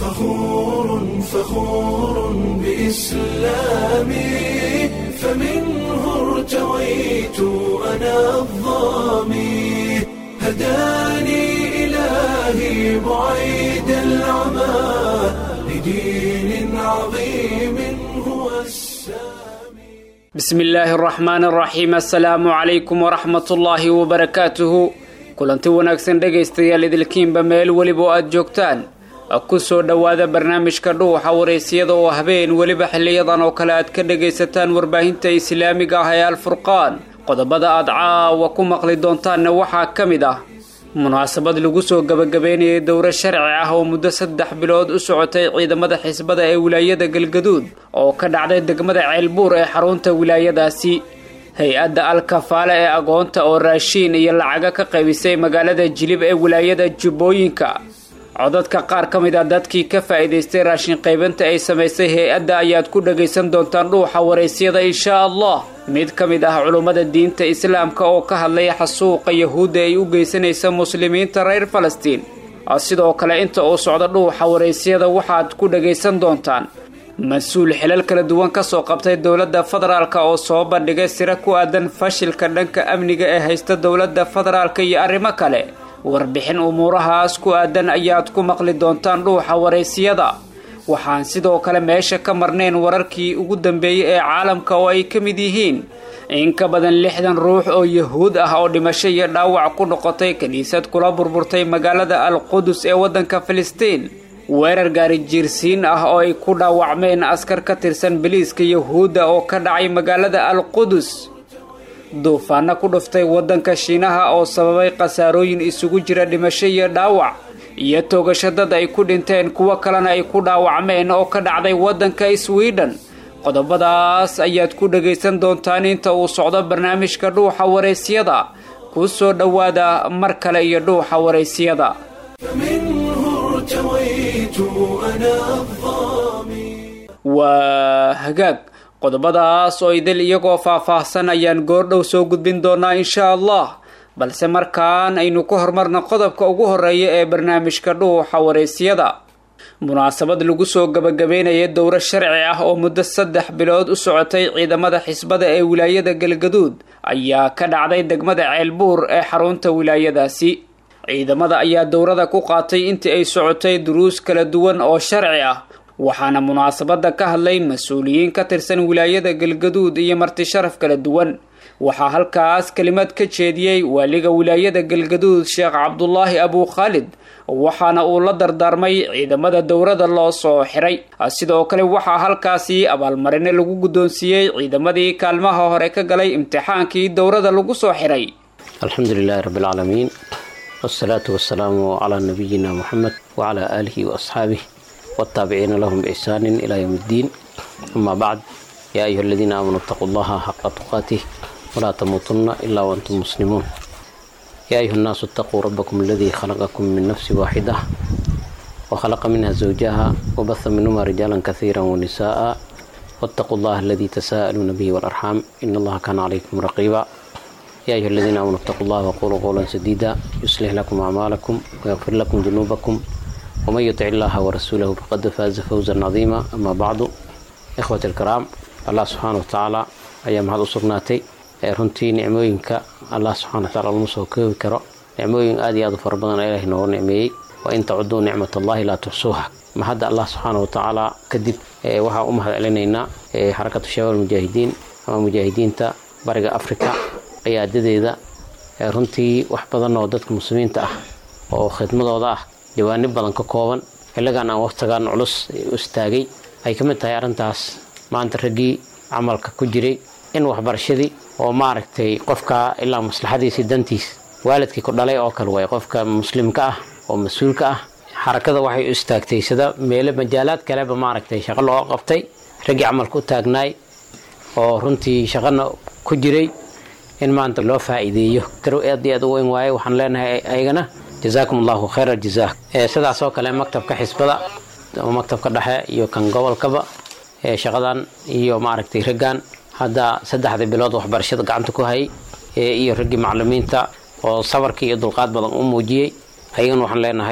فخور فخور بإسلامي فمنه ارتويت أنا الظامي هداني إلهي بعيد العمى لدين عظيم هو السامي بسم illaahi araxmaan araxiim assalaamu calaykum waraxmat ullaahi wabarakaatuhu kulanti wanaagsan dhegaystayaal idilkiinba meel weliba oo aada joogtaan ku soo dhowaada barnaamijka dhuuxa waraysiyada oo habeen weliba xiliyadan oo kale aad ka dhagaysataan warbaahinta islaamiga ah ee alfurqaan qodobada aad caawa ku maqli doontaanna waxaa ka mid ah munaasabad lagu soo gabagabeynayay dowro sharci ah oo muddo saddex bilood u socotay ciidamada xisbada ee wilaayada galgaduud oo ka dhacday degmada ceelbuur ee xarunta wilaayadaasi hay-adda al-kafaale ee agoonta oo raashiin iyo lacaga ka qaybisay magaalada jilib ee wilaayada jubbooyinka codadka qaar ka mid a dadkii ka faa'iidaystay raashin qaybinta ay samaysay hay-adda ayaad ku dhagaysan doontaan dhuuxa waraysyada inshaa allah mid ka mid ah culummada diinta islaamka oo ka hadlaya xasuuqa yahuudda ay u geysanaysa muslimiinta reer falastiin sidoo kale inta uu socdo dhuuxa waraysyada waxaad ku dhagaysan doontaan mas-uul xilal kala duwan kasoo qabtay dowladda federaalk oo soo bandhigay siro ku aadan fashilka dhanka amniga ee haysta dowladda federaalk iyo arrimo kale warbixin umuurahaas ku aadan ayaad ku maqli doontaan dhuuxa waraysiyada waxaan sidoo kale meesha ka marnayn wararkii ugu dambeeyey ee caalamka oo ay ka mid yihiin in ka badan lixdan ruux oo yahuud ah oo dhimasho iyo dhaawac ku noqotay kiniisad kula burburtay magaalada al qudus ee waddanka filistiin weerar gaari jiirsiin ah oo ay ku dhaawacmeen askar ka tirsan biliiska yahuudda oo ka dhacay magaalada al qudus duufaano ku dhuftay waddanka shiinaha oo sababay khasaarooyin isugu jira dhimasho iyo dhaawac iyo toogasho dad ay ku dhinteen kuwo kalena ay ku dhaawacmeen oo ka dhacday waddanka sweden qodobadaas ayaad ku dhagaysan doontaan inta uu socdo barnaamijka dhuuxa waraysyada ku soo dhowaada mar kale iyo dhuuxa waraysyada فمنه ارتويت أنا الظامي waa hagaag qodobadaas oo idil iyagoo faah-faahsan ayaan goordhow soo gudbin doonaa inshaa allah balse markaan aynu ku hormarna qodobka ugu horeeya ee barnaamijka dhuuxa waraysyada munaasabad lagu soo gabagabeynaya dowro sharci ah oo muddo saddex bilood u socotay ciidamada xisbada ee wilaayada galgaduud ayaa ka dhacday degmada ceelbuur ee xarunta wilaayadaasi ciidamada ayaa dowrada ku qaatay intii ay socotay duruus kala duwan oo sharci ah waxaana munaasabada ka hadlay mas-uuliyiin ka tirsan wilaayada galgaduud iyo marti sharaf kala duwan waxaa halkaas kelimad ka jeediyey waaliga wilaayada galgaduud sheekh cabdulaahi abuu khaalid waxaana uu la dardaarmay ciidamada dowrada loo soo xiray sidoo kale waxaa halkaasi abaalmarine lagu guddoonsiiyey ciidamadii kaalmaha hore ka galay imtixaankii dowrada lagu soo xiray alxamdu lilaahi rabbi alcaalamiin wsalaatu wasalaamu calaa nabiyina muxamed wacalaa aalihi waasxaabih wataabiciina lahum biixsaanin ilaa yowm iddiin amaa bacd yaa ayuha aladiina aamanuu itaquu allaha xaqa tuqaatih walaa tamuutunna ilaa waantum muslimuun yaa ayuha nnaasu itaquu rabbakum aladii khalaqakum min nafsi waaxida wakhalaqa minha zawjaha wabaha minhuma rijaalan kasiira wanisa'a waataquu allaha aladii tasaa'aluuna bihi waalarxaam ina allaha kaana calaykum raqiiba يا أيها الذين آمنوا اتقوا الله وقولوا قولا سديدا يصلح لكم أعمالكم ويغفر لكم ذنوبكم ومن يطع الله ورسوله فقد فاز فوزا عظيما أما بعد إخوة الكرام الله سبحانه وتعالى أيام هذا صرناتي runtii nicmooyinka allah subxana wataala lama soo koobi karo nicmooyin aad iyo aad u fara badan ilaahay nooga nicmeeyey wa in tacuduu nicmat allahi laa tuxsuuha ma hadda allah subxaana watacaala kadib waxaa u mahad celinaynaa xarakatu shabaab mujaahidiin ama mujaahidiinta bariga africa ciyaadadeeda runtii wax badan oo dadka muslimiinta ah oo khidmadooda ah jawaanib badan ka kooban xilligan aan waqtigan culus u istaagay ay ka mid tahay arrintaas maanta raggii camalka ku jiray in waxbarashadii oo maaragtay qofka ilaa maslaxadiisii dantiis waalidkii ku dhalay oo kale way qofka muslimka ah oo mas-uulka ah xarakada waxay u istaagtay sida meelo majaalaad kaleba maaragtay shaqo loo qabtay raggii camalka u taagnaay oo runtii shaqana ku jiray in maanta loo faa'iideeyo garow aad iyo aad u weyn waaye waxaan leenahay ayagana jazaakum allahu khayra aljazaa sidaas oo kale maktabka xisbada ama maktabka dhexe iyo kan gobolkaba shaqadan iyo maaragtay raggan hadda saddexdii bilood waxbarashada gacanta ku hayay iyo raggii macalimiinta oo sabarkii iyo dulqaad badan u muujiyey ayagana waxaan leenahay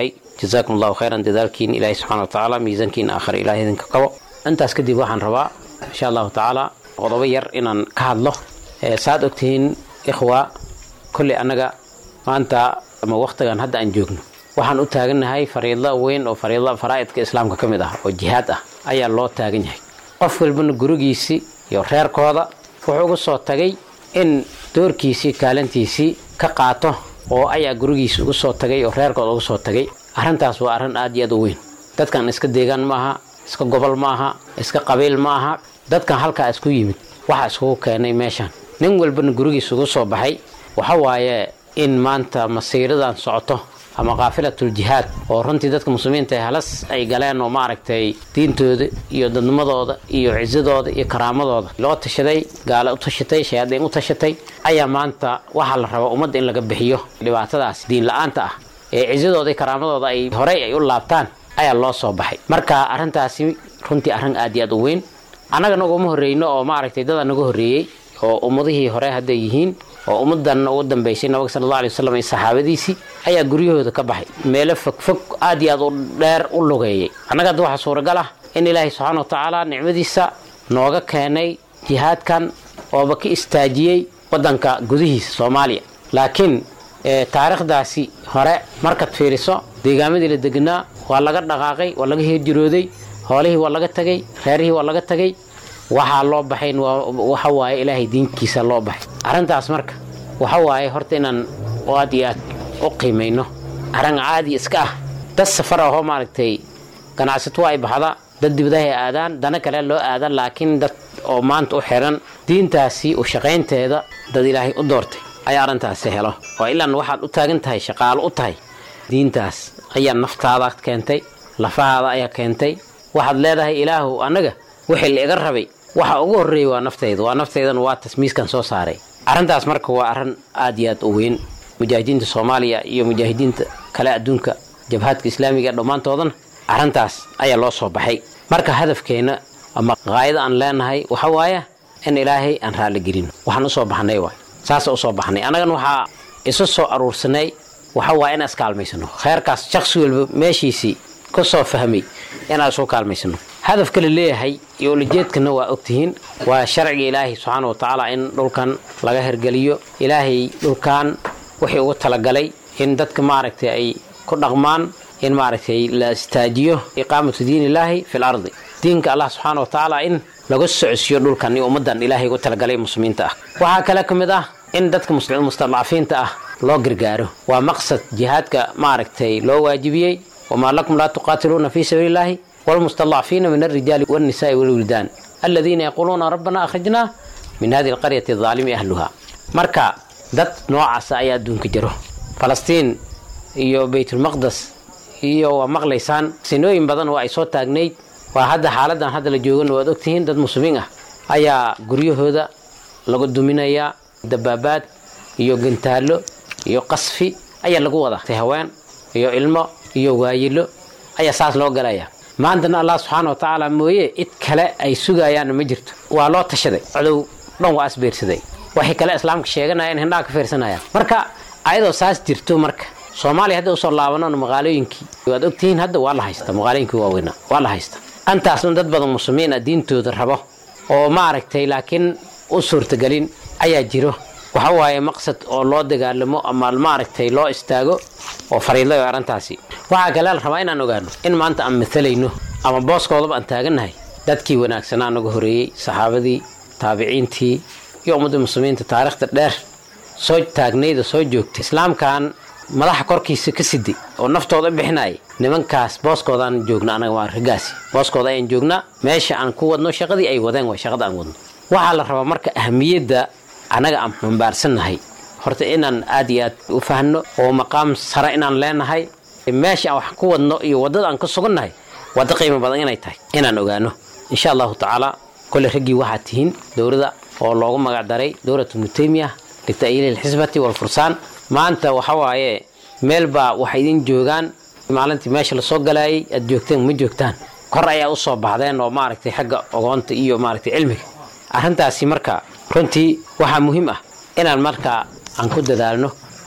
jazaakum allahu khayran dadaalkiin ilaahay subxana wa tacaala miisaankiina aakhira ilahay idinka kabo intaas kadib waxaan rabaa insha allahu tacaala qodobo yar inaan ka hadlo saad ogtihiin ikhwa kolley annaga maanta ama wakhtigan hadda aan joogno waxaan u taagannahay fariidlo weyn oo fariidla faraa'idka islaamka ka mid ah oo jihaad ah ayaa loo taagan yahay qof walbana gurigiisii iyo reerkooda wuxuu uga soo tagay in doorkiisii kaalintiisii ka qaato oo ayaa gurigiisi uga soo tagay oo reerkooda uga soo tagay arrintaas waa arrin aad iyo aad u weyn dadkan iska deegaan ma aha iska gobol ma aha iska qabiil ma aha dadkan halkaa isku yimid waxaa iskugu keenay meeshan nin walbana gurigiisa uga soo baxay waxa waaye in maanta masiiradan socoto ama kaafilatul jihaad oo runtii dadka muslimiinta halas ay galeen oo maaragtay diintooda iyo dadnimadooda iyo cisadooda iyo karaamadooda loo tashaday gaale u tashatay shayaadiin u tashatay ayaa maanta waxaa la rabaa ummadda in laga bixiyo dhibaatadaas diin la-aanta ah ee cisadooda iyo karaamadooda ay horey ay u laabtaan ayaa loo soo baxay marka arrintaasi runtii arrin aad iyo aad u weyn annaga naguma horreyno oo maaragtay dadaa naga horreeyey oo ummadihii hore hadday yihiin oo ummadan ugu dambaysay nabiga sala alla alay wasalam iyo saxaabadiisii ayaa guryahooda ka baxay meelo fogfog aad iyo aad u dheer u lugeeyay annaga hadda waxaa suuragal ah in ilaahay subxaana wa tacaala nicmadiisa nooga keenay jihaadkan ooba ka istaajiyey waddanka gudihiisa soomaaliya laakiin taariikhdaasi hore markaad fiiriso deegaamadii la degnaa waa laga dhaqaaqay waa laga hijrooday hoolihii waa laga tagay reerihii waa laga tagay waxaa loo baxayn waxa waaye ilaahay diinkiisa loo baxay arrintaas marka waxa waaye horta inaan aad iyo aad u qiimayno arrin caadi iska ah dad safar ahoo maaragtay ganacsato ay baxda dad dibadahay aadaan dana kale loo aada laakiin dad oo maanta u xiran diintaasi u shaqaynteeda dad ilaahay u doortay ayaa arrintaasi helo oo ilaan waxaad u taagan tahay shaqaalo u tahay diintaas ayaa naftaada keentay lafahaada ayaa keentay waxaad leedahay ilaahu annaga wixii la iga rabay waxa ugu horreeyay waa naftayda waa naftaydan waa tasmiiskan soo saaray arrintaas marka waa arrin aad iyo aad u weyn mujaahidiinta soomaaliya iyo mujaahidiinta kale adduunka jabhaadka islaamiga dhammaantoodana arrintaas ayaa loo soo baxay marka hadafkeenna ama qaayada aan leenahay waxa waaye in ilaahay aan raalli gelino waxaan usoo baxnay waay saasa usoo baxnay annagana waxaa isu soo aruursanay waxa waaye inaan iskaalmaysano kheerkaas shaksi walba meeshiisii ka soo fahmay inaan isu kaalmaysano hadafka la leeyahay iyo ulajeedkana waa ogtihiin waa sharciga ilaahay subxaana wa tacaala in dhulkan laga hergeliyo ilaahay dhulkan wixii ugu talagalay in dadka maaragtay ay ku dhaqmaan in maaragtay la istaajiyo iqaamatu diin illaahi fi lardi diinka allah subxaana wa tacaala in laga socodsiiyo dhulkan iyo ummaddan ilaahay ugu talagalay muslimiinta ah waxaa kale ka mid ah in dadka mustadcafiinta ah loo gargaaro waa maqsad jihaadka maaragtay loo waajibiyey wamaa lakum laa tuqaatiluuna fii sabiili illaahi والمستضعفين من الرجال والنساء والولدان الذين يقولون ربنا أخرجنا من هذه القرية الظالم أهلها مركا dad noocaasa ayaa adduunka jiro falastiin iyo baytulmaqdes iyo waa maqlaysaan sinooyin badan oo ay soo taagnayd waa hadda xaaladan hadda la joogana waad ogtihiin dad muslimiin ah ayaa guryahooda lagu duminayaa dabaabaad iyo gantaallo iyo qasfi ayaa lagu wada haween iyo ilmo iyo waayilo ayaa saas loo galaya maantana allah subxaana wa tacaala mooye cid kale ay sugayaanna ma jirto waa loo tashaday codow dhan waa asbeersaday waxay kale islaamka sheeganayaan hindhaha ka fiirsanayaan marka ayadoo saas jirto marka soomaaliya hadda usoo laabanona magaalooyinkii waad ogtihiin hadda waa la haysta magaalooyinkii waaweynaa waa la haysta antaasna dad badan muslimiin ah diintooda rabo oo maaragtay laakiin u suurtagelin ayaa jiro waxa waaye maqsad oo loo dagaalamo ama maaragtay loo istaago oo fariidlayo arrintaasi waxaa kale la rabaa inaan ogaano in maanta aan matalayno ama booskoodaba aan taagannahay dadkii wanaagsanaa naga horeeyey saxaabadii taabiciintii iyo ummadda muslimiinta taariikhda dheer soo taagnayda soo joogtay islaamkan madaxa korkiisa ka siday oo naftooda bixinaya nimankaas booskoodaan joogna anaga waa ragaasi booskooda ayaan joognaa meesha aan ku wadno shaqadii ay wadeen waa shaqada aan wadno waxaa la rabaa marka ahamiyadda annaga aan xambaarsannahay horta inaan aad iyo aad u fahno oo maqaam sare inaan leenahay meesha aan wax ku wadno iyo waddada aan ka sugannahay waddo qiimo badan inay tahay inaan ogaano insha allahu tacaala kole raggii waxaad tihiin dowladda oo loogu magac daray dowlad ibnu taymiya lita'yiili alxisbati walfursaan maanta waxa waaye meel baa waxay idin joogaan maalintii meesha lasoo galaayay aad joogteen ma joogtaan kor ayaa u soo baxdeen oo maaragtay xagga ogoonta iyo maaragtay cilmiga arrintaasi marka runtii waxaa muhiim ah inaan markaa aan ku dadaalno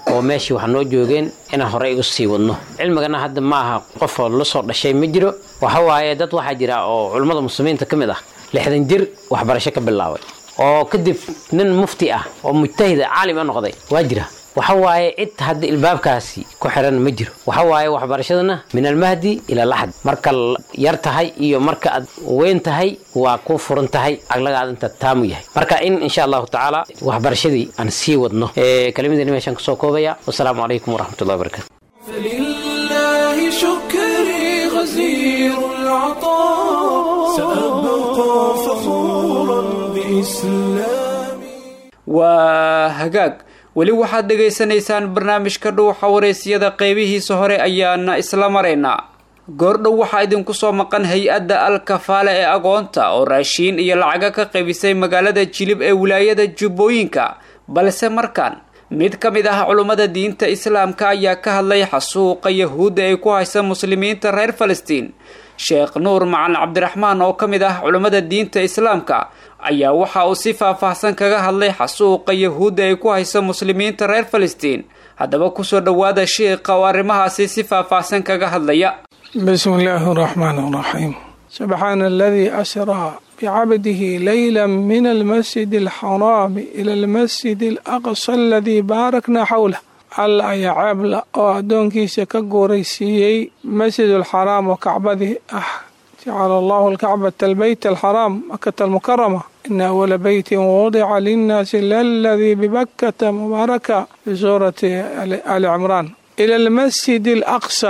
oo meeshii wax noo joogeen inaan horey u sii wadno cilmigana hadda ma aha qofoo la soo dhashay ma jiro waxa waaye dad waxaa jira oo culummada muslimiinta ka mid ah lixdan jir waxbarasho ka bilaabay oo kadib nin mufti ah oo mujtahida caalim a noqday waa jira waxa waaye cid hadda ilbaabkaasi ku xiran ma jiro waxa waaye waxbarashadana min almahdi ila laxd marka yar tahay iyo marka aad weyn tahay waa ku furan tahay aglagaad inta taamu yahay marka in insha allahu tacaala waxbarashadii aan sii wadno kelimadani meeshaan kasoo koobaya wasalaamu calaykum waraxmatullahi wabarakatu فلله شكري غزير العطاء سأبقى فخورا بإسلامي waa hagaag weli waxaad dhegaysanaysaan barnaamijka dhuuxa wareysiyada qeybihiisa hore ayaana isla maraynaa goordhow waxaa idinku soo maqan hay-adda al-kafaale ee agoonta oo raashiin iyo lacaga ka qaybisay magaalada jilib ee wilaayada jubbooyinka balse markaan mid ka mid ah culummada diinta islaamka ayaa ka hadlay xasuuqa yahuudda ay ku haysa muslimiinta reer falastiin sheekh nuur macan cabdiraxmaan oo ka mid ah culummada diinta islaamka ayaa waxa uu si faahfaahsan kaga hadlay xasuuqa yahuudda ay ku hayso muslimiinta reer falastiin haddaba kusoo dhowaada sheikha oo arrimahaasi si faahfaahsan kaga hadlaya بسم الله الرحمن الرحيم سبحان الذي أسرى بعبده ليلا من المسجد الحرام إلى المسجد الأقصى الذي باركنا حوله alla ayaa ceebla oo addoonkiisa ka guuraysiiyey masjidulxaraam oo kacbadii ah jacala allahu alkacbata albeyt alxaraam makata almukarama ina awala beytin wudica linnaasi laladii bibakkata mubaaraka fi suurati ali cimraan ila almasjid alaqsa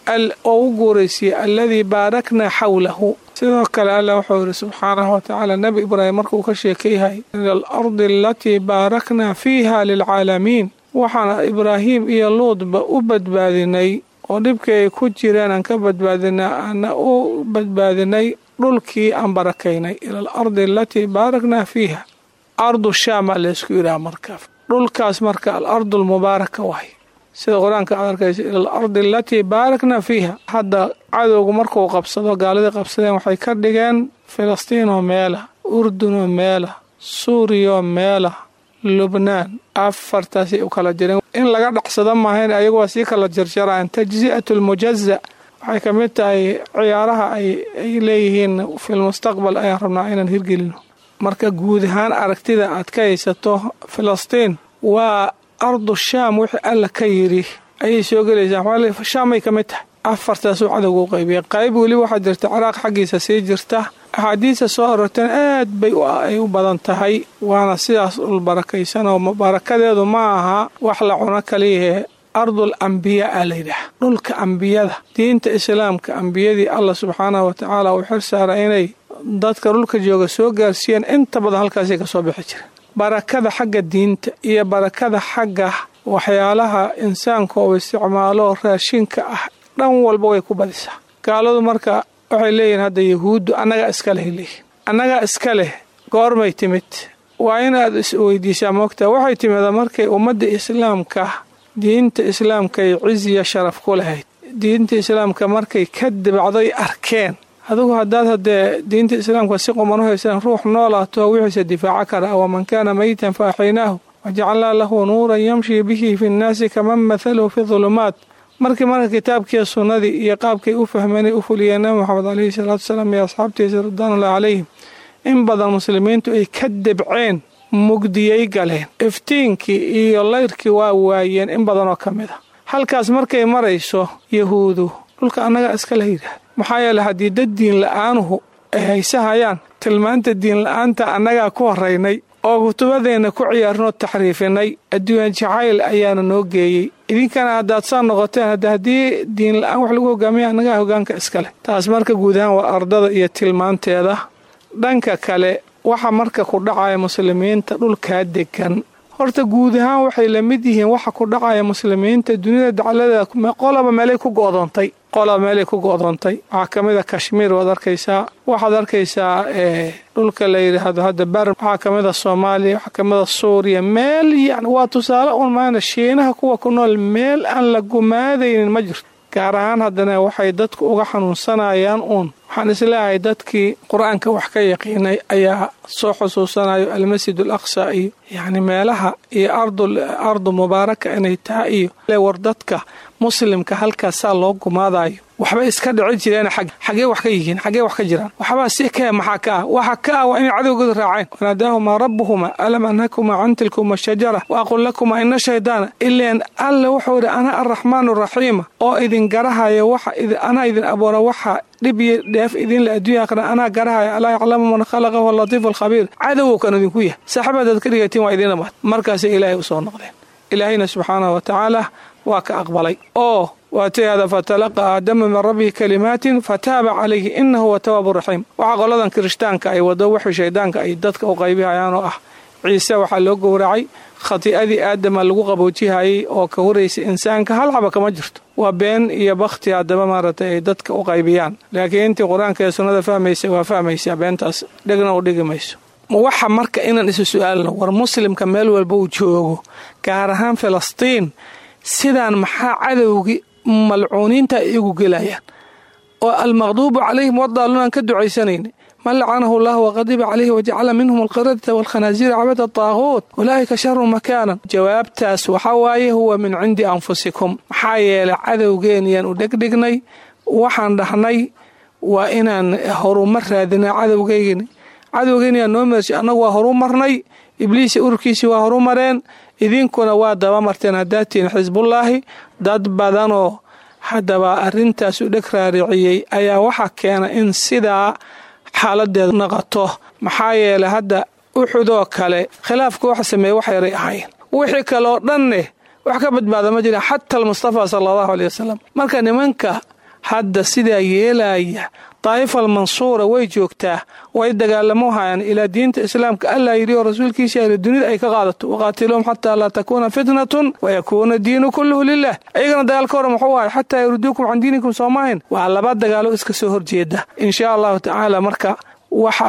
oo u guuraysiiyey alladii baarakna xawlahu sidoo kale alla wuxuu yidhi subxaanahu watacaala nebi ibraahim markuu ka sheekayhay ila alardi alatii baarakna fiiha lilcaalamiin waxaana ibraahim iyo luudba u badbaadinay oo dhibkii ay ku jireen aan ka badbaadinay aana u badbaadinay dhulkii aan barakaynay ila alardi alatii baarakna fiiha ardu shaama laysku yidhaha marka dhulkaas marka alardu almubaaraka wahay sida qur-aanka aad arkaysa ila alardi alatii baarakna fiiha hadda cadowgu markuu qabsado gaaladii qabsadeen waxay ka dhigeen filistiinoo meela urdunoo meela suuriyaoo meela lubnaan afartaasay u kala jireen in laga dhacsado maahayn ayagu waa sii kala jarjaraan tajzi'atu lmujaza waxay ka mid tahay ciyaaraha ay leeyihiin filmustaqbal ayaan rabnaa inaan hirgelino marka guud ahaan aragtida aad ka haysato filistiin waa ardu shaam wixii alla ka yidhi ayay soo gelaysaa shaamay ka mid tahay afartaasuu cadowga u qaybiyay qayb weli waxaa jirta ciraaq xaggiisa sii jirta axaadiista soo arorteen aad bay ay u badan tahay waana sidaas dhul barakaysan oo barakadeedu ma aha wax la cuno kaliyahe ardul ambiyaa a layidhaah dhulka ambiyada diinta islaamka ambiyadii allah subxaanahu watacaala uu xir saara inay dadka dhulka jooga soo gaarsiiyeen inta badan halkaasay kasoo bixi jireen barakada xagga diinta iyo barakada xagga waxyaalaha insaanka oo isticmaalo raashinka ah dhan walba way ku badisaa gaaladu marka waxay leeyihin hadda yahuuddu annagaa iska leh leeyihin annagaa iska leh goormay timid waa inaad is weydiisaa moogtaa waxay timida markay ummadda islaamka diinta islaamka ay ciziya sharaf ku lahayd diinta islaamka markay ka dibacday arkeen adigu haddaad haddee diinta islaamka si quman u haysaan ruux noolaato wixiisa difaaco kara waman kaana meyitan fa axaynaahu wajacalnaa lahu nuuran yamshii bihi fi nnaasi kaman mathaluhu fi dulumaat markii marka kitaabkiiyo sunnadii iyo qaabkay u fahmeen ay u fuliyeen nabi moxamed caleyhi salaatu wasalaam iyo asxaabtiisa ridwaanullahi calayhim in badan muslimiintu ay ka debceen mugdiyay galeen iftiinkii iyo layrkii waa waayeen in badanoo ka mid a halkaas markay marayso yahuudu dhulka annagaa iskala yidhaahda maxaa yeele haddii dad diin la-aanuhu ay haysahayaan tilmaanta diin la-aanta annagaa ku horaynay oo kutubadeenna ku ciyaarnoo taxriifinay adduunya jacayl ayaana noo geeyey idinkana haddaad saa noqoteen hadda haddii diin la-aan wax lagu hogaamiya annagaa hogaanka iskaleh taas marka guud ahaan waa ardada iyo tilmaanteeda dhanka kale waxa marka ku dhacaya muslimiinta dhulkaa degan horta guud ahaan waxay la mid yihiin waxa ku dhacaya muslimiinta dunida dacladeeda qolaba meelay ku go'doontay qolaba meelay ku go'doontay waxaa ka mid a kashmiir waad arkaysaa waxaad arkaysaa dhulka la yidhaahdo hadda bar waxaa ka mid a soomaaliya waxaa ka mid a suuriya meel yani waa tusaale un maana shiinaha kuwa ku nool meel aan la gumaadaynin ma jirto gaar ahaan haddana waxay dadku uga xanuunsanayaan uun waxaan isleeyahay dadkii qur-aanka wax ka yaqiinay ayaa soo xusuusanayo almasjid al aqsa iyo yacni meelaha iyo ardu mubaaraka inay tahay iyo war dadka muslimka halkaasaa loo gumaadayo waxbay iska dhici jireen xagee wax ka yihiin xagee wax ka jiraan waxbaa si kee maxaa ka ah waxa ka ah waa inay cadowgooda raaceen wanaadaahumaa rabbuhuma alam anhakumaa can tilkuma shajara wa aqul lakumaa ina shaydaana ileen alle wuxuu idhi ana arraxmaan araxiima oo idin garahaya waxa anaa idin abuura waxa dhib iyo dheef idinla adduunya aqra anaa garahaya alaa yaclamu man khalaqa huwa latiifu alkhabiir cadowow kan idinku yahay saaxiibadaad ka dhigatiin waa idin dhamaad markaasay ilaahay usoo noqdeen ilaahayna subxaanahu wa tacaala waa ka aqbalay oo waatayada fatalaqa aadama min rabbihi kalimaatin fataaba calayhi inahu huwa tawaabu raxiim waxaa qoladan kirishtaanka ay wado wixii shaydaanka ay dadka u qaybihayaan oo ah ciise waxaa loo gowracay khati'adii aadama lagu qaboojihayay oo ka horaysa insaanka hal xaba kama jirto waa been iyo bakhti haddaba maaragtay ay dadka u qaybiyaan laakiin intii qur-aanka ee sunnada fahmaysa waa fahmaysaa beentaas dhegna u dhigi mayso waxa marka inaan isu su-aalno war muslimka meel walba uu joogo gaar ahaan filistiin sidaan maxaa cadowgii malcuuniinta ay igu gelayaan oo almaqduubu calayhim wadaaluun aan ka ducaysanayna man lacanahu allah waqadiba calayhi wajacala minhum alqiradata waalkhanaasiira cabada taaquut ulaa'ika sharu makaanan jawaabtaas waxaa waaye huwa min cindi anfusikum maxaa yeelay cadowgeeniyaan u dhegdhignay waxaan dhahnay waa inaan horumar raadinaa cadowgeygini cadowgeeniyaa noo meershay annagu waa horu marnay ibliisi ururkiisii waa horu mareen idinkuna waa dabamarteen haddaad tihiin xisbullaahi dad badanoo haddaba arrintaas u dheg raariciyey ayaa waxaa keena in sidaa xaaladeedu naqato maxaa yeelay hadda uxudoo kale khilaafka waxa sameeye wax yaray ahayn wixii kaleoo dhanne wax ka badbaada ma jiraan xata almustafa sala allahu aley wasalam marka nimanka hadda sidaa yeelaya daa'ifa almansuura way joogtaa way dagaalamo hayaan ilaa diinta islaamka allaa yidhi oo rasuulkiisa ahli dunida ay ka qaadato waqaatiluhum xataa laa takuuna fitnatun wayakuuna diinu kulluhu lilah ayagana dagaalka hore muxuu ahay xataa yurduukum can diinikum soomahin waa laba dagaalo iska soo horjeeda inshaa allahu tacaala marka waxa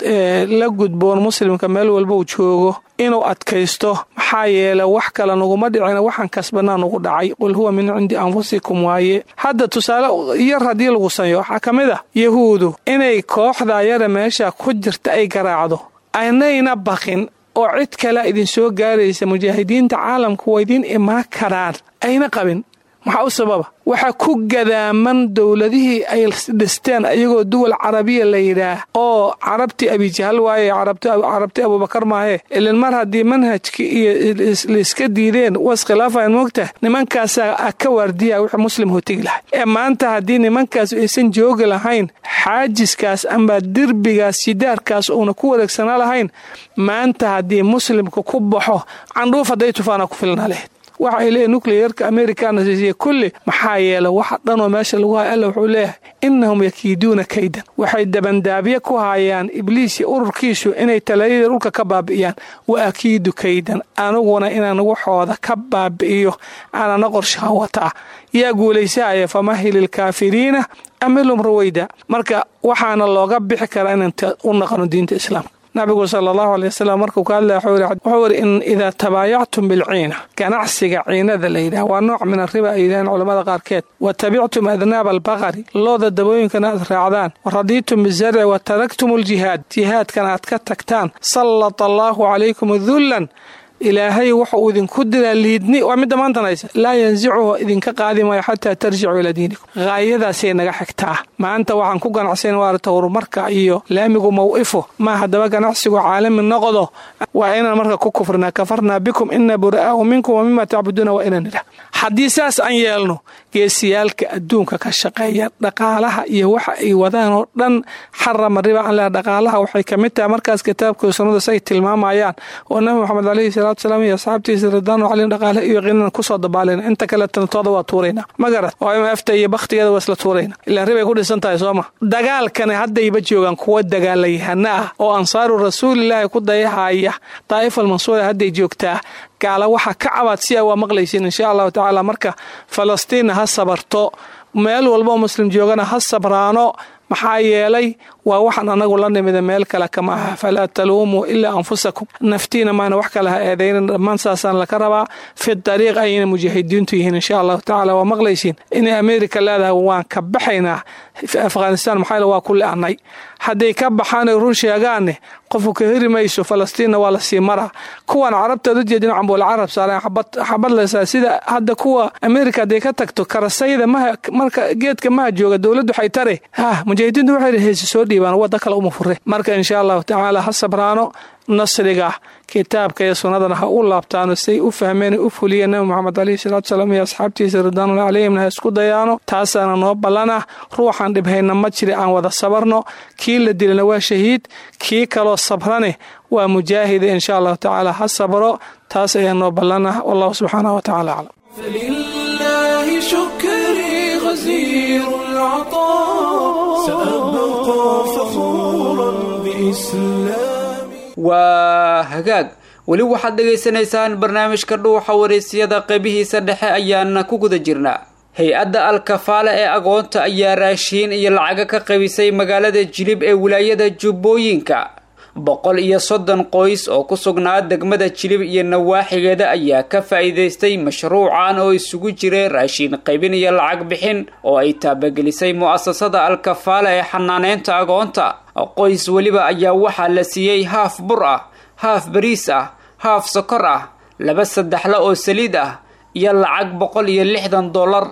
la gudboon muslimka meel walba uu joogo inuu adkaysto maxaa yeele wax kale naguma dhicina waxaan kasbanaa nagu dhacay qul huwa min cindi anfusikum waaye hadda tusaale yar haddii lagu sanyo waxaa ka mid ah yahuudu inay kooxda yara meesha ku jirta ay garaacdo aynayna baqin oo cid kalea idinsoo gaaraysa mujaahidiinta caalamka waa idiin imaan karaan ayna qabin maxaa u sababa waxaa ku gadaaman dowladihii ay dhisteen iyagoo duwal carabiya la yidhaah oo carabtii abijahal waaye carabti abubakar maahe ilin mar haddii manhajkii iyo laiska diideen was khilaafayan moogtah nimankaasaa ka waardiya wixii muslim hotegi lahay ee maanta haddii nimankaas aysan joogi lahayn xaajiskaas amba derbigaas sidaarkaas uuna ku wareegsanaa lahayn maanta haddii muslimka ku baxo candhuuf hadday tufaana ku filnaa lahayd waxa ay leeyahy nucleerka americana siisiye kulli maxaa yeele waxa dhanoo meesha lagu haya alla wuxuu leeyahay innahum yakiiduuna kaydan waxay dabandaabye ku hayaan ibliisi ururkiisu inay talaayada dhulka ka baabi'iyaan wa akiidu kaydan aniguna inaan waxooda ka baabi'iyo aanana qorshaha wataa yaa guulaysahaya famahil ilkaafiriina amilum raweyda marka waxaana looga bixi karaa inaan u naqano diinta islaamka nabigu sala allahu aley wasalam markuu ka hadlaya wuxuu yidhi in idaa tabaayactum bilciina ganacsiga ciinada la yidhaah waa nooc min arriba ay yidhaaheen culamada qaarkeed wa tabictum adnaaba albaqari looda dabooyinkana aad raacdaan wa radiitum bizarci wa taraktum aljihaad jihaadkana aad ka tagtaan sallata allaahu calaykum dullan ilaahay wuxuu idinku diraa liidni waa midda maantan haysa laa yansicuhu idinka qaadi maayo xataa tarjicuu ilaa diinikum haayadaasay naga xigtaa maanta waxaan ku ganacsayn waarata horumarka iyo laamigu maw'ifo ma haddaba ganacsigu caalami noqdo waa inaan marka ku kufrinaa kafarnaa bikum ina bura'aau minkum wa mima tacbuduuna waa inaan idhah haddii saas aan yeelno geesiyaalka adduunka ka shaqeeya dhaqaalaha iyo waxa ay wadaan oo dhan xarama riba aan leha dhaqaalaha waxay ka mid tahay markaas kitaabkii sunnada say tilmaamayaan oo nabi moxamed alayhi salaatu salaam iyo asxaabtiisa ridwaanu calayhim dhaqaale iyo qiinan kusoo dabaalayna inta kale tantooda waa tuuraynaa ma garat oo m efta iyo bakhtigeeda waa isla tuurayna ilaa ribay ku dhisan tahay sooma dagaalkani haddayba joogaan kuwa dagaalayahana ah oo ansaaru rasuulilaahi ku dayahaya daa'ifal mansuura hadday joogtaa gaala waxaa ka cabaad si a waa maqlaysiin insha allahu tacaala marka falastiinna ha sabarto meel walbaoo muslim joogana ha sabraano maxaa yeelay waa waxaan anagu la nimida meel kale kama aha falaa taluumuu ilaa anfusakum naftiina maana wax kale ha eedaynin dhammaan saasaan laka rabaa fi dariiq ayayna mujaahidiintu yihiin insha allahu tacaala waa maqlaysiin inay ameerika leedahay waan ka baxaynaa afghanistan maxaa waa ku le-anay hadday ka baxaanay run sheegaanne qofku ka heri mayso falastiinna waa lasii maraa kuwan carabtaad u jeedin cambuul carab saareen xabad lesaa sida hadda kuwa amerika hadday ka tagto karasayda maha marka geedka maha jooga dowladdu waxay tare ha mujaahidiintu waxay heesi soo dhiibaan wadda kale uma fure marka insha allahu tacaala ha sabraano nasriga kitaabka iyo sunnadana ha u laabtaano say u fahmeen u fuliyeen nabi moxamed alayhi salaatu salaam iyo asxaabtiisa ridwaanullah calayhimna ha isku dayaano taasaana noo ballana ruuxaan dhibhayna ma jiri aan wada sabarno kii la dilana waa shahiid kii kaloo sabrane waa mujaahida insha allahu tacaala ha sabro taas ayaa noo ballana wallahu subxaanahu wa tacala aclam فلله شكري غزير العطاء سأبقى فخورا بإسلامي waa hagaag weli waxaad dhegaysanaysaan barnaamijka dhuuxa waraysyada qeybihiisa dhexe ayaana ku guda jirnaa hay-adda alkafaale ee agoonta ayaa raashiin iyo lacaga ka qabisay magaalada jilib ee wilaayada jubbooyinka boqol iyo soddon qoys oo ku sugnaa degmada jilib iyo nawaaxigeeda ayaa ka faa'iidaystay mashruucan oo isugu jiray raashiin qaybin iyo lacag bixin oo ay taabagelisay mu'asasada alkafaale ee xanaaneynta agoonta qoys weliba ayaa waxaa la siiyey haaf bur ah haaf bariis ah haaf sokor ah laba saddexle oo saliid ah iyo lacag boqol iyo lixdan dollar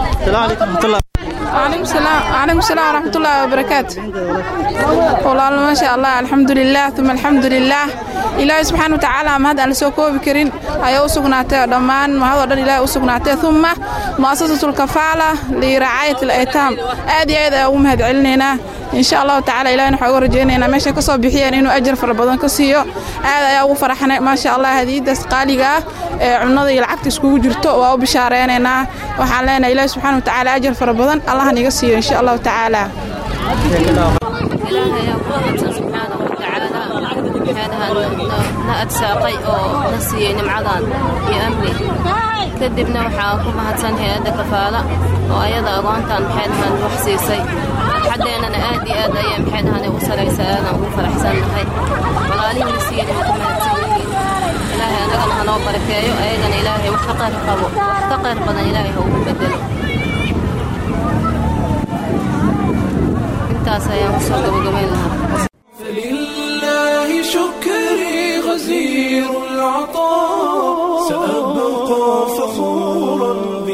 وعليكم السلام وعليكم السلام ورحمة الله وبركاته والله ما شاء الله الحمد لله ثم الحمد لله إلهي سبحانه وتعالى ما هذا على سوكو بكرين أي أسقناته دمان ما هذا دل إلهي أسقناته ثم مؤسسة الكفالة لرعاية الأيتام آدي هذا أم هذا علننا إن شاء الله تعالى إلهي نحو رجينا ماشي كصوب بحيان إنه أجر فربضان كسيو هذا يا أبو فرحنا ما شاء الله هذه دس قالقة cunada iyo lacagta iskugu jirto waa u bishaareynayna waxaan leenahay ilaahi subxaana watacaala ajar fara badan allah niga siiyo insha allahu tacaala na adsaaqay oo na siiyey nimcadan iyo amni kadibna waxaa ku mahadsan hay-adda kafaala oo ayada agoontan maxay dhahaan wax siisay xadeennana aad iyo aad ayay maxay dhahaan ugu saraysa aadaan ugu faraxsannahay walaalihii siiyey waa ku mahadsan yihiin ilaahay anagana hanoo barakeeyo ayagana ilaahay wax ka qayr qabo wax ka qayr badan ilaahay ha ugu bedelo intaas ayaan kusoo gabagabayn lahaa فلله شكري غزير العطاء سأبقى فخورا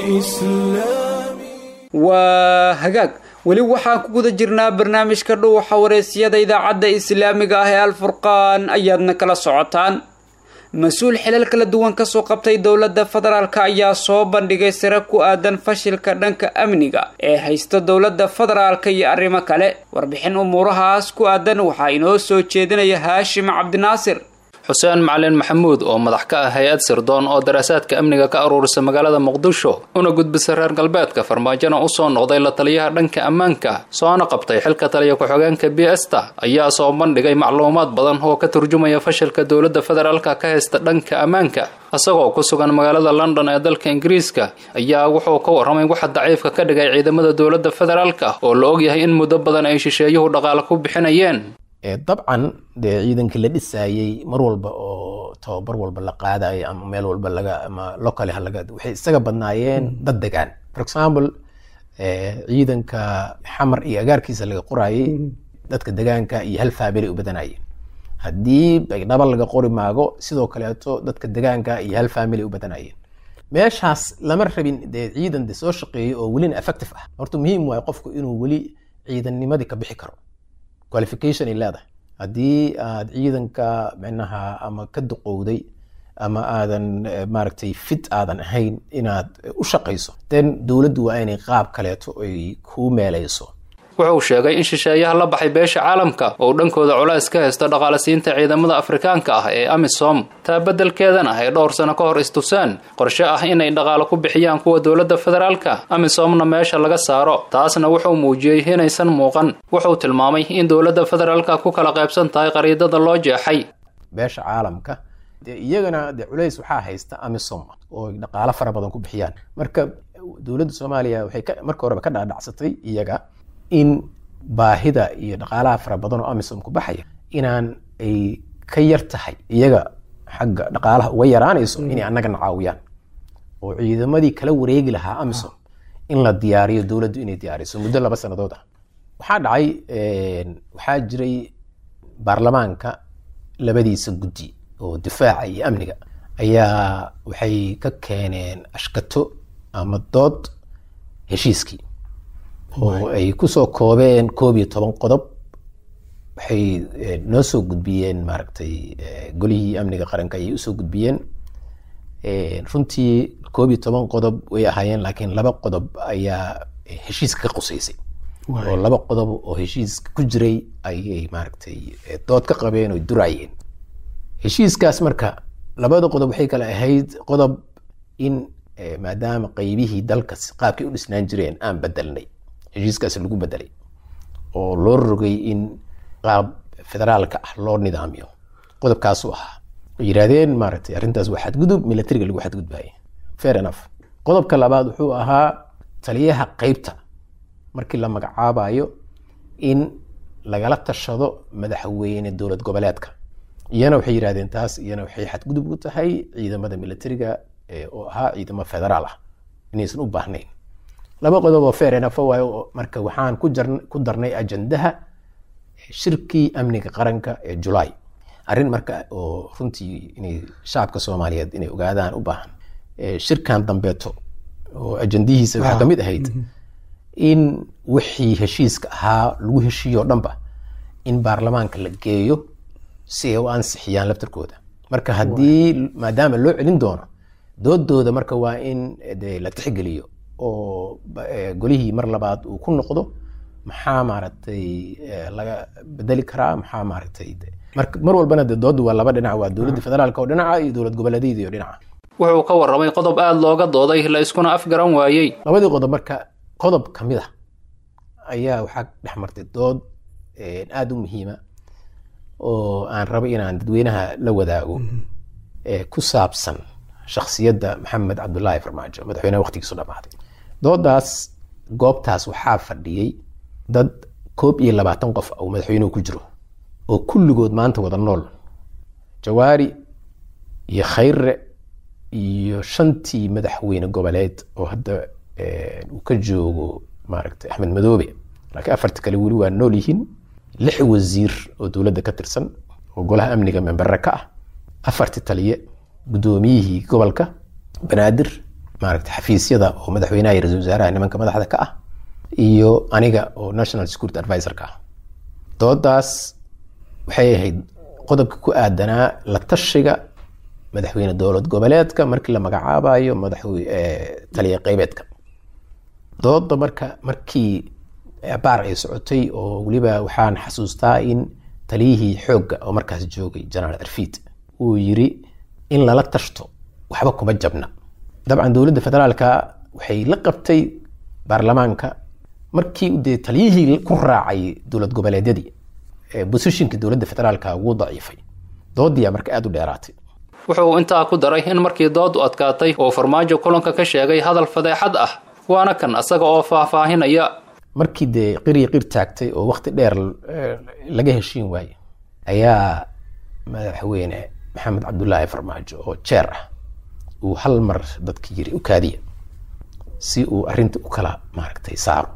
بإسلامي waa hagaag weli waxaan ku guda jirnaa barnaamijka dhuuxa waraysyada idaacadda islaamiga ah ee alfurqaan ayaadna kala socotaan mas-uul xilal kala duwan kasoo qabtay dowladda federaalk ayaa soo bandhigay sare ku aadan fashilka dhanka amniga ee haysta dowladda federaalka iyo arrimo kale warbixin umuurahaas ku aadan waxaa inoo soo jeedinaya haashim cabdinaasir xuseen macalin maxamuud oo madax ka ah hay-ad sirdoon oo daraasaadka amniga ka aruurisa magaalada muqdisho una gudbisa reer galbeedka farmaajona usoo noqday la taliyaha dhanka ammaanka soona qabtay xilka taliya ku-xogeenka b esta ayaa soo bandhigay macluumaad badan oo ka turjumaya fashilka dowladda federaalka ka haysta dhanka ammaanka isagoo ku sugan magaalada london ee dalka ingiriiska ayaa wuxuu ka warramay waxa daciifka ka dhigay ciidamada dowladda federaalka oo la ogyahay in muddo badan ay shisheeyuhu dhaqaale ku bixinayeen dabcan dee ciidankii la dhisaayey mar walba oo tababar walba la qaadayo ama meel walba laga ama locally ha laga waxay isaga badnaayeen dad degaan for example ciidanka xamar iyo agaarkiisa laga qoraayey dadka degaanka iyo hal family u badanayeen haddii baydhaba laga qori maago sidoo kaleeto dadka degaanka iyo hal family u badanayeen meeshaas lama rabin dee ciidan de soo shaqeeyay oo welina effective ah horta muhiim waayo qofku inuu weli ciidannimadii ka bixi karo qualification ay leedahay haddii aad ciidanka micnaha ama ka duqowday ama aadan maaragtay fit aadan ahayn inaad u shaqayso then dowladdu waa inay qaab kaleeto ay kuu meelayso wuxuu sheegay in shisheeyaha la baxay beesha caalamka oo dhankooda culays ka haysta dhaqaalasiinta ciidamada afrikaanka ah ee amisom taa beddelkeedana ay dhowr sano ka hor istusaan qorshe ah inay dhaqaalo ku bixiyaan kuwa dowladda federaalka amisomna meesha laga saaro taasna wuxuu muujiyey inaysan muuqan wuxuu tilmaamay in dowladda federaalka ku kala qaybsan tahay qariidada loo jeexay beesha caalamka dee iyagana dee culays waxaa haysta amisom oo dhaqaalo fara badan ku bixiyaan marka dowladda soomaaliya waxay marka horeba ka dhaadhacsatay iyaga in baahida iyo dhaqaalaha fara badan oo amisom ku baxaya inaan ay ka yar tahay iyaga xagga dhaqaalaha uga yaraanayso inay annagana caawiyaan oo ciidamadii kala wareegi lahaa amisom in la diyaariyo dowladdu inay diyaariso muddo laba sannadood ah waxaa dhacay waxaa jiray baarlamaanka labadiisa guddi oo difaaca iyo amniga ayaa waxay ka keeneen ashkato ama dood heshiiskii oo ay kusoo koobeen koob iyo toban qodob waxay noo soo gudbiyeen maaragtay golihii amniga qaranka ayay usoo gudbiyeen runtii koob iyo toban qodob way ahaayeen laakiin laba qodob ayaa heshiiska ka qusaysay oo laba qodob oo heshiiska ku jiray ayay maaragtay dood ka qabeen oo duraayeen heshiiskaas marka labada qodob waxay kale ahayd qodob in maadaama qeybihii dalka qaabkay u dhisnaan jireen aan bedelnay heshiiskaas lagu bedelay oo loo rogay in qaab federaalka ah loo nidaamiyo qodobkaasu ahaa yidhaahdeen maaragtay arrintaas waa xadgudub militariga lagu xadgudbaaya fair enough qodobka labaad wuxuu ahaa taliyaha qeybta markii la magacaabayo in lagala tashado madaxweyne dowlad goboleedka iyana waxay yidhahdeen taas iyana waxay xadgudub ku tahay ciidamada militariga oo ahaa ciidamo federaal ah inaysan u baahnayn laba qodob oo fair enough waayo marka waxaan ku jar ku darnay ajandaha shirkii amniga qaranka ee julaay arrin marka oo runtii inay shacabka soomaaliyeed inay ogaadaan u baahan shirkan dambeeto oo ajandihiisa waxaa kamid ahayd in wixii heshiiska ahaa lagu heshiiyo dhanba in baarlamaanka la geeyo si ay u ansixiyaan laftarkooda marka haddii maadaama loo celin doono doodooda marka waa in de la tixgeliyo oo golihii mar labaad uu ku noqdo maxaa maaragtay laga bedeli karaa maxaa maaragtay marka mar walbana de doodu waa laba dhinac waa dowladda federaalka oo dhinaca iyo dowlad goboleedyada iyo dhinaca wuxuu ka warramay qodob aada looga dooday la iskuna afgaran waayey labadii qodob marka qodob ka mid a ayaa waxaa dhex martay dood aada u muhiima oo aan rabo inaan dadweynaha la wadaago ku saabsan shaksiyadda maxamed cabdulaahi farmaajo madaxweyneha waqtigiisu dhamaaday doodaas goobtaas waxaa fadhiyey dad koob iyo labaatan qof uu madaxweynuhu ku jiro oo kulligood maanta wada nool jawaari iyo khayre iyo shantii madaxweyne goboleed oo hadda uu ka joogo maaragtay axmed madoobe laakiin afarta kale weli waa nool yihiin lix wasiir oo dowladda ka tirsan oo golaha amniga membere ka ah afarti taliye guddoomiyihii gobolka banaadir maaragtay xafiisyada oo madaxweynaha iyo ra-isul wasaaraha nimanka madaxda ka ah iyo aniga oo national security advisorka ah doodaas waxay ahayd qodobka ku aadanaa la tashiga madaxweyne dowlad goboleedka markii la magacaabayo madaxwe taliya qeybeedka dooda marka markii baar ay socotay oo weliba waxaan xasuustaa in taliyihii xoogga oo markaas joogay generaal arfiid uu yiri in lala tashto waxba kuma jabna dabcan dowladda federaalka waxay la qabtay baarlamaanka markii dee taliyihii ku raacay dowlad goboleedyadii bosishinka dowladda federaalka wuu daciifay doodiyaa marka aada u dheeraatay wuxuu intaa ku daray in markii doodu adkaatay oo farmaajo kulanka ka sheegay hadal fadeexad ah waana kan asaga oo faahfaahinaya markii dee qiri qir taagtay oo waqti dheer laga heshiin waaye ayaa madaxweyne maxamed cabdulaahi farmaajo oo jeer ah uu hal mar dadka yiri u kaadiya si uu arinta u kala maaragtay saaro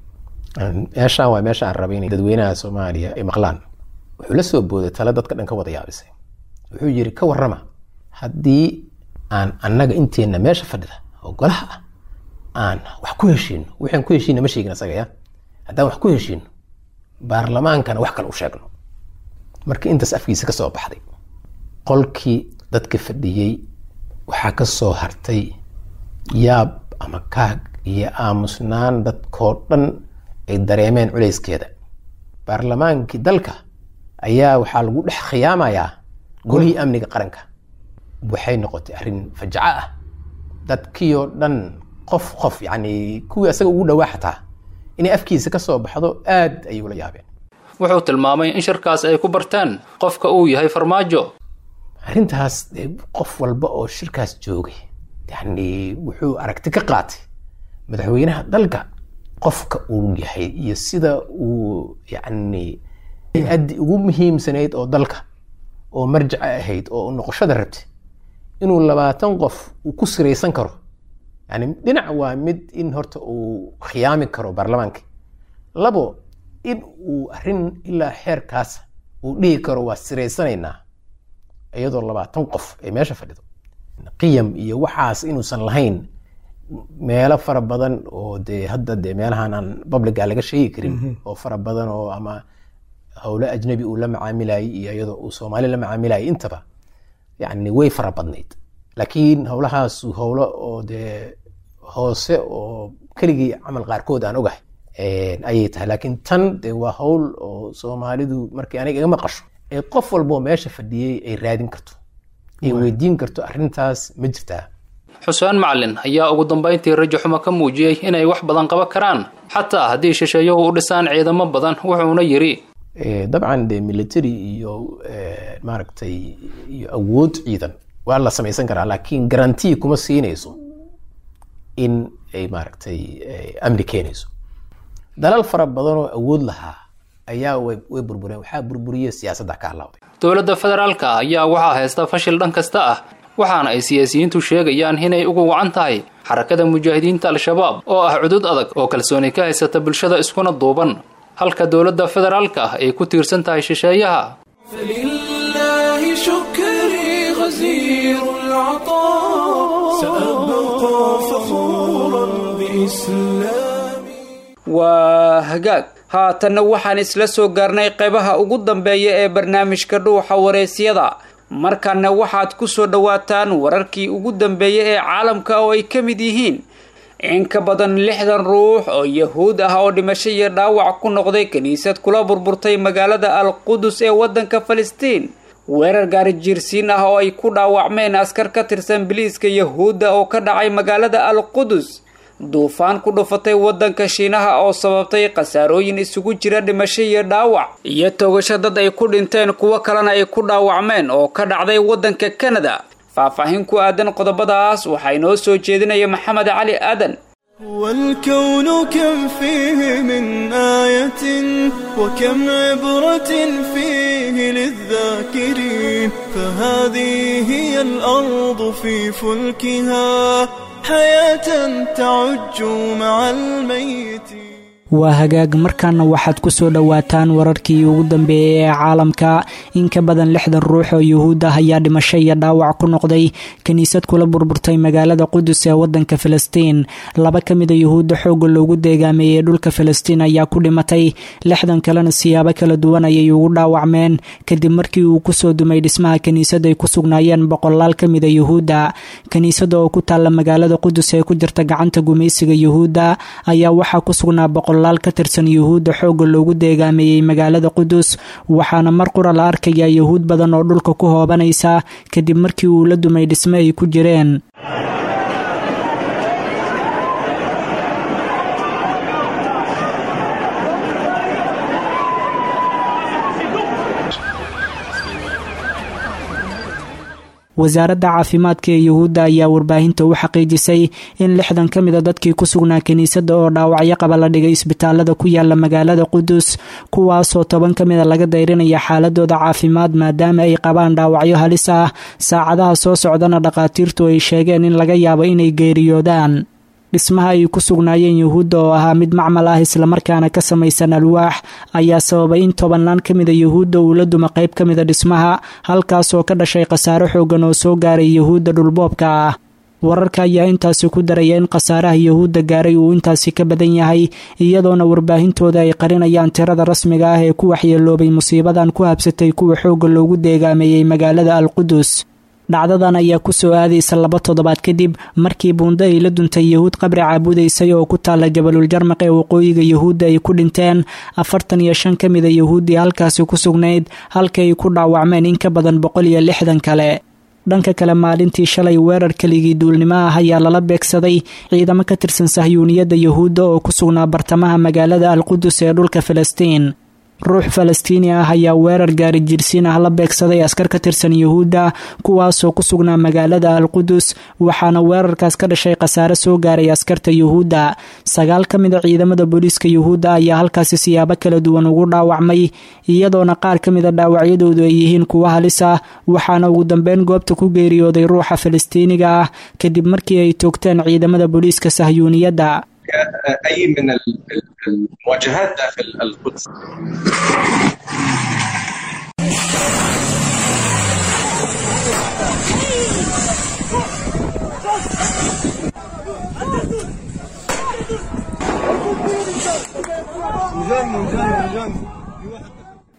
meeshaan waa meesha aan rabay inay dadweynaha soomaaliya ay maqlaan wuxuu la soo booday tale dadka dhan ka wada yaabisay wuxuu yiri ka warrama haddii aan annaga inteenna meesha fadhida oo golaha ah aan wax ku heshiino waxaan ku heshiina ma sheegin asaga ya haddaan wax ku heshiino baarlamaankana wax kale u sheegno marka intaas afkiisa ka soo baxday qolkii dadka fadhiyey waxaa ka soo hartay yaab ama kaag iyo aamusnaan dadkoo dhan ay dareemeen culayskeeda baarlamaankii dalka ayaa waxaa lagu dhex khiyaamayaa golihii amniga qaranka waxay noqotay arrin fajaco ah dadkiioo dhan qof qof yani kuwii asaga ugu dhawaa xataa inay afkiisa ka soo baxdo aad ayay ula yaabeen wuxuu tilmaamay in shirkaas ay ku barteen qofka uu yahay farmaajo arrintaas qof walba oo shirkaas joogay yani wuxuu aragti ka qaatay madaxweynaha dalka qofka uu yahay iyo sida uu yani addi ugu muhiimsanayd oo dalka oo marjaca ahayd oo noqoshada rabtay inuu labaatan qof uu ku siraysan karo yani dhinac waa mid in horta uu khiyaami karo baarlamaanka labo in uu arrin ilaa xeerkaas uu dhihi karo waa siraysanaynaa iyadoo labaatan qof ay meesha fadhido qiyam iyo waxaas inuusan lahayn meelo fara badan oo dee hadda dee meelahan aan publica laga sheegi karin oo fara badan oo ama howlo ajnabi uu la macaamilayay iyo iyadoo uu soomaali la macaamilayay intaba yani way fara badnayd laakiin howlahaas howlo oo dee hoose oo keligii camal qaarkood aan ogahay ayay tahay laakiin tan de waa howl oo soomaalidu markii aniga iga maqasho ee qof walboo meesha fadhiyey ay raadin karto ay weydiin karto arrintaas ma jirtaa xuseen macalin ayaa ugu dambayntii rajo xumo ka muujiyey inay wax badan qaban karaan xataa haddii shisheeyuhu u dhisaan ciidamo badan wuxuuna yidhi dabcan de military iyo maaragtay iyo awood ciidan waa la samaysan karaa laakiin garantii kuma siinayso in ay maaragtay amni keenayso dalal fara badan oo awood lahaa ayaa way burbureen waxaa burburiye siyaasadda ka halawday dowladda federaalka ayaa waxaa haysta fashil dhan kasta ah waxaana ay siyaasiyiintu sheegayaan inay ugu wacan tahay xarakada mujaahidiinta al-shabaab oo ah cudud adag oo kalsooni ka haysata bulshada iskuna duuban halka dowladda federaalka ah ay ku tiirsan tahay shisheeyaha فلله شكري غزير العطاء سأبقى فخورا بإسلامي waa hagaag haatanna waxaan isla soo gaarnay qaybaha ugu dambeeya ee barnaamijka dhuuxa wareysyada markanna waxaad ku soo dhowaataan wararkii ugu dambeeyay ee caalamka oo ay ka mid yihiin in ka badan lixdan ruux oo yahuud ah oo dhimasho iyo dhaawac ku noqday kiniisad kula burburtay magaalada al qudus ee waddanka falastiin weerar gaari jiirsiin ah oo ay ku dhaawacmeen askar ka tirsan biliiska yahuudda oo ka dhacay magaalada al qudus duufaan ku dhufatay waddanka shiinaha oo sababtay khasaarooyin isugu jira dhimasho iyo dhaawac iyo togasho dad ay ku dhinteen kuwo kalena ay ku dhaawacmeen oo ka dhacday waddanka kanada faahfaahin ku aadan qodobadaas waxaa inoo soo jeedinaya maxamed cali aadan والكون كم فيه من آية وكم عبرة فيه للذاكرين فهذه هي الأرض في فلكها حياة تعج مع الميت waa hagaag markaana waxaad ku soo dhowaataan wararkii ugu dambeeyay ee caalamka in ka badan lixdan ruux oo yuhuud ah ayaa dhimasho iyo dhaawac ku noqday kiniisad kula burburtay magaalada qudus ee wadanka falastiin laba ka mida yuhuudda xoogga loogu deegaameeyey dhulka falastiin ayaa ku dhimatay lixdan kalena siyaabo kala duwan ayay ugu dhaawacmeen kadib markii uu kusoo dumay dhismaha kiniisad ay ku sugnaayeen boqolaal ka mida yuhuudda kiniisada oo ku taalla magaalada qudus ee ku jirta gacanta gumaysiga yuhuudda ayaa waxaa ku sugnaa boqol laal ka tirsan yuhuudda xoogga loogu deegaameeyey magaalada qudus waxaana mar qura la arkayaa yuhuud badan oo dhulka ku hoobanaysa kadib markii uu la dumay dhisme ay ku jireen wasaaradda caafimaadka ee yuhuudda ayaa warbaahinta u xaqiijisay in lixdan ka mida dadkii ku sugnaa kiniisadda oo dhaawacyo qaba la dhigay isbitaalada ku yaala magaalada qudus kuwaasoo toban ka mida laga dayrinaya xaaladooda caafimaad maadaama ay qabaan dhaawacyo halis ah saacadaha soo socdana dhakhaatiirtu ay sheegeen in laga yaabo inay geeriyoodaan dhismaha ay ku sugnaayeen yuhuudda oo ahaa mid macmal ah islamarkaana ka samaysan alwaax ayaa sababay in tobannaan ka mida yuhuudda uu la duma qayb ka mida dhismaha halkaasoo ka dhashay khasaare xoogan oo soo gaaray yuhuudda dhulboobka ah wararka ayaa intaasi ku daraya in khasaaraha yuhuudda gaaray uu intaasi ka badan yahay iyadoona warbaahintooda ay qarinayaan tirada rasmiga ah ee ku waxyeeloobay musiibadan ku habsatay kuwa xoogga loogu deegaameeyey magaalada al qudus dhacdadan ayaa ku soo aadaysa laba toddobaad kadib markii buundo ay la duntay yuhuud qabri caabudaysay oo ku taalla jabalul jarmaq ee waqooyiga yuhuudda ay ku dhinteen afartan iyo shan ka mida yuhuuddii halkaasi ku sugnayd halka ay ku dhaawacmeen in ka badan boqol iyo lixdan kale dhanka kale maalintii shalay weerar keligii duulnimo ah ayaa lala beegsaday ciidamo ka tirsan sahyuuniyadda yuhuudda oo ku sugnaa bartamaha magaalada al qudus ee dhulka falastiin ruux falastiini ah ayaa weerar gaari jirsiin ah la beegsaday askar ka tirsan yuhuudda kuwaasoo ku sugnaa magaalada al qudus waxaana weerarkaas ka dhashay khasaare soo gaaray askarta yuhuudda sagaal ka mida ciidamada booliiska yuhuudda ayaa halkaasi siyaabo kala duwan ugu dhaawacmay iyadoona qaar ka mida dhaawacyadoodu ay yihiin kuwo halis ah waxaana ugu dambeyn goobta ku geeriyooday ruuxa falastiiniga ah kadib markii ay toogteen ciidamada booliiska sahyuuniyadda اي من المواجهات داخل القدس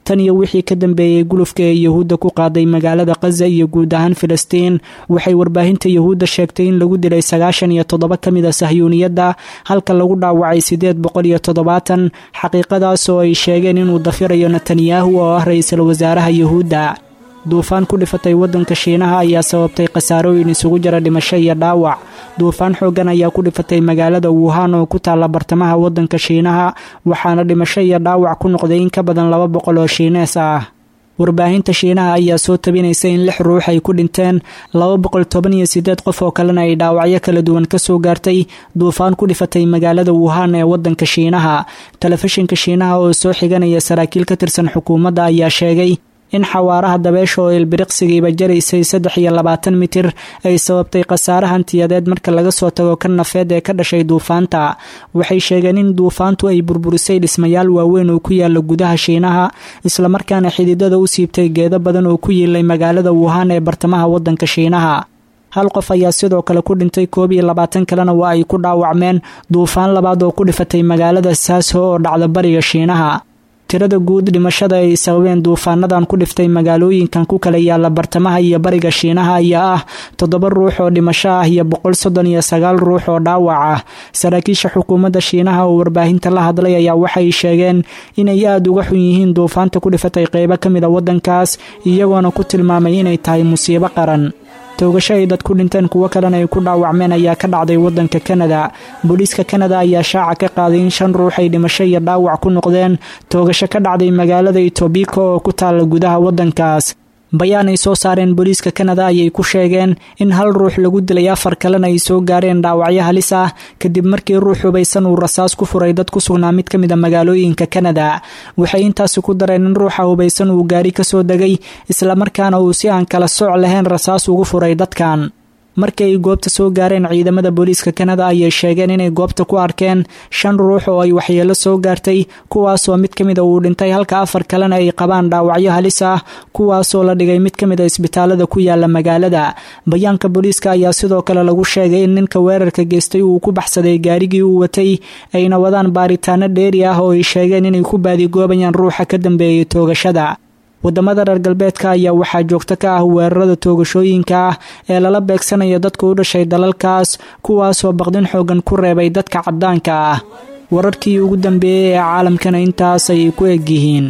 tan iyo wixii ka dambeeyey gulufka ee yuhuudda ku qaaday magaalada khaza iyo guud ahaan filistiin waxay warbaahinta yuhuudda sheegtay in lagu dilay sagaashan iyo toddoba ka mid a sahyuuniyadda halka lagu dhaawacay siddeed boqol iyo toddobaatan xaqiiqadaas oo ay sheegeen inuu dafirayo netanyahu oo ah ra-iisul wasaaraha yuhuudda duufaan ku dhifatay waddanka shiinaha ayaa sababtay khasaarooyin isugu jira dhimasho iyo dhaawac duufaan xooggan ayaa ku dhifatay magaalada wuhan oo ku taalla bartamaha waddanka shiinaha waxaana dhimasho iyo dhaawac ku noqday in ka badan laba boqol oo shiinees ah warbaahinta shiinaha ayaa soo tabinaysa in lix ruux ay ku dhinteen laba boqol toban iyo siddeed qof oo kalena ay dhaawacyo kala duwan ka soo gaartay duufaan ku dhifatay magaalada wuhan ee waddanka shiinaha telefishinka shiinaha oo soo xiganaya saraakiil ka tirsan xukuumadda ayaa sheegay in xawaaraha dabeesha oo ilbiriqsigiiba jaraysay saddex iyo labaatan mitir ay sababtay khasaare hantiyadeed marka laga soo tago ka nafeed ee ka dhashay duufaanta waxay sheegeen in duufaantu ay burburisay dhismayaal waaweyn oo ku yaala gudaha shiinaha islamarkaana xididada u siibtay geedo badan oo ku yiilay magaalada wuhan ee bartamaha waddanka shiinaha hal qof ayaa sidoo kale ku dhintay koob iyo labaatan kalena waa ay ku dhaawacmeen duufaan labaad oo ku dhifatay magaalada saaso oo dhacda bariga shiinaha tirada guud dhimashada ay sababeen duufaanadan ku dhiftay magaalooyinkan ku kala yaala bartamaha iyo bariga shiinaha ayaa ah toddoba ruux oo dhimasho ah iyo boqol soddon iyo sagaal ruux oo dhaawac ah saraakiisha xukuumadda shiinaha oo warbaahinta la hadlay ayaa waxay sheegeen inay aada uga xun yihiin duufaanta ku dhifatay qeybo ka mid a waddankaas iyagoona ku tilmaamay inay tahay musiibo qaran toogasho ay dad ku dhinteen kuwo kalena ay ku dhaawacmeen ayaa ka dhacday waddanka kanada booliiska kanada ayaa shaaca ka qaaday in shan ruux ay dhimasho iyo dhaawac ku noqdeen toogasho ka dhacday magaalada itobika oo ku taalla gudaha waddankaas bayaan ay soo saareen booliiska kanada ayay ku sheegeen in hal ruux lagu dilay afar kalena ay soo gaareen dhaawacyo halis ah kadib markii ruux hubaysan uu rasaas ku furay dad ku sugnaa mid ka mid a magaalooyinka kanada waxay intaasi ku dareen in ruuxa hubaysan uu gaari kasoo degay islamarkaana uu si aan kala sooc lahayn rasaas ugu furay dadkan markii ay goobta soo gaareen ciidamada booliiska kanada ayay sheegeen inay goobta ku arkeen shan ruux oo ay waxyeelo soo gaartay kuwaasoo mid ka mida uu dhintay halka afar kalena ay qabaan dhaawacyo halis ah kuwaasoo la dhigay mid ka mid a isbitaalada ku yaala magaalada bayaanka booliiska ayaa sidoo kale lagu sheegay in ninka weerarka geystay uu ku baxsaday gaarigii uu watay ayna wadaan baaritaano dheeri ah oo ay sheegeen inay ku baadigoobayaan ruuxa ka dambeeyay toogashada wadamada reer galbeedka ayaa waxaa joogto ka ah weerarada toogashooyinka ah ee lala beegsanaya dadka u dhashay dalalkaas kuwaasoo baqdin xoogan ku reebay dadka caddaanka ah wararkii ugu dambeeyey ee caalamkana intaas ayay ku egyihiin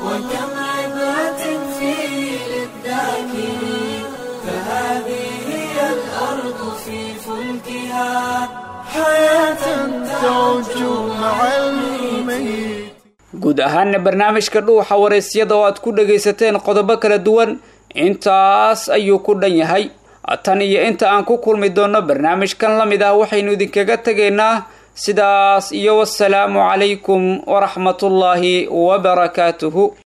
guud ahaana barnaamijka dhuuxa waraysyada oo aad ku dhagaysateen qodobo kala duwan intaas ayuu ku dhan yahay tan iyo inta aan ku kulmi doonno barnaamijkan la mid ah waxaynu idinkaga tegaynaa sidaas iyo wasalaamu calaykum waraxmatullaahi wabarakaatuhu